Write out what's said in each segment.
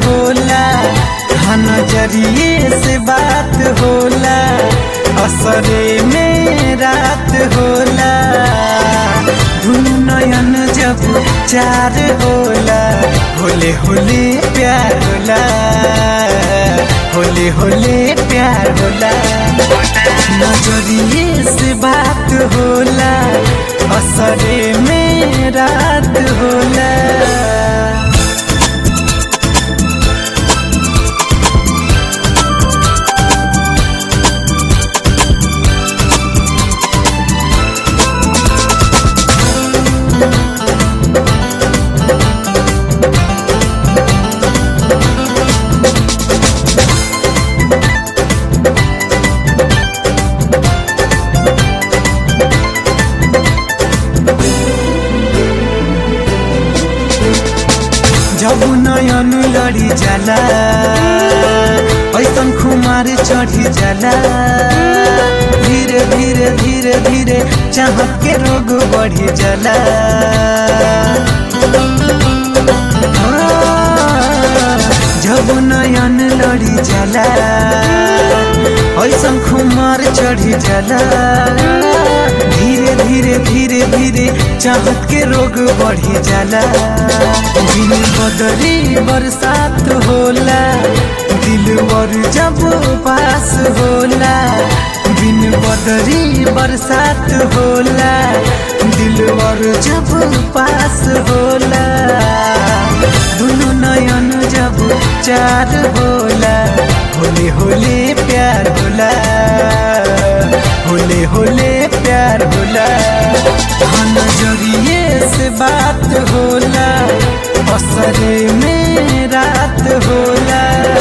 होला हाँ नजरिए से बात होला असरे में रात होला दुनु नयन जब चार होला होले होले प्यार होला होले होले प्यार होला नजरिए से बात होला असरे में रात होला जब नयन लड़ी जाला ऐसन खुमार चढ़ी जाला धीरे धीरे धीरे धीरे चाहत के रोग बढ़ी जाला जब नयन लड़ी जाला ऐसन खुमार चढ़ी जाला धीरे धीरे धीरे धीरे चाहत के रोग बढ़ी जाला दिन बदरी बरसात होला दिलवर जब पास होला दिन बदरी बरसात होला दिलवर जब पास होला दुनु नयन जब चार होला होले होले प्यार होला होले होले प्यार होला हाँ नजरिए से बात होला असरे में रात होला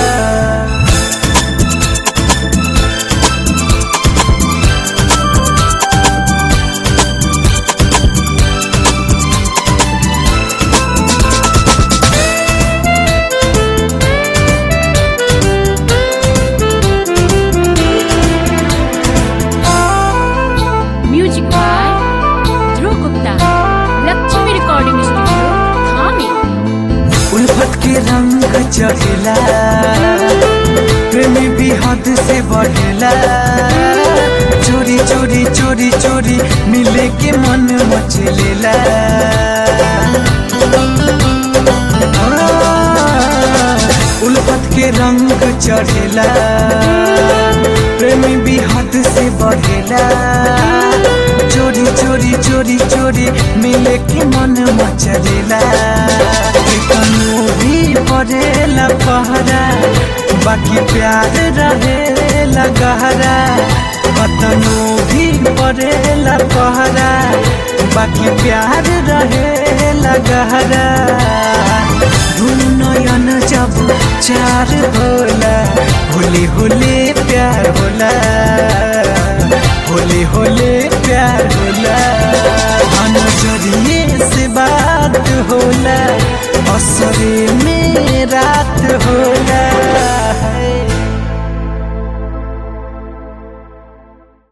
music by Dhruv Gupta Lakshmi recording studio थाने उल्फत के रंग चढ़ेला प्रेमी भी हद से बढ़ेला चोरी चोरी चोरी चोरी मिले के मन मचलेला उल्फत के रंग चढ़ेला प्रेमी भी हद से बढ़ेला चोरी चोरी चोरी चोरी मिले के मन मचलेला कनो भी पड़ेला पहरा बाकी प्यार रहेला गहरा कतनो भी पड़ेला पहरा बाकी प्यार रहेला गहरा दुनु नयन जब चार होला होले होले प्यार होला होले होले प्यार होला हाँ नजरिए से बात होला असरे में रात होला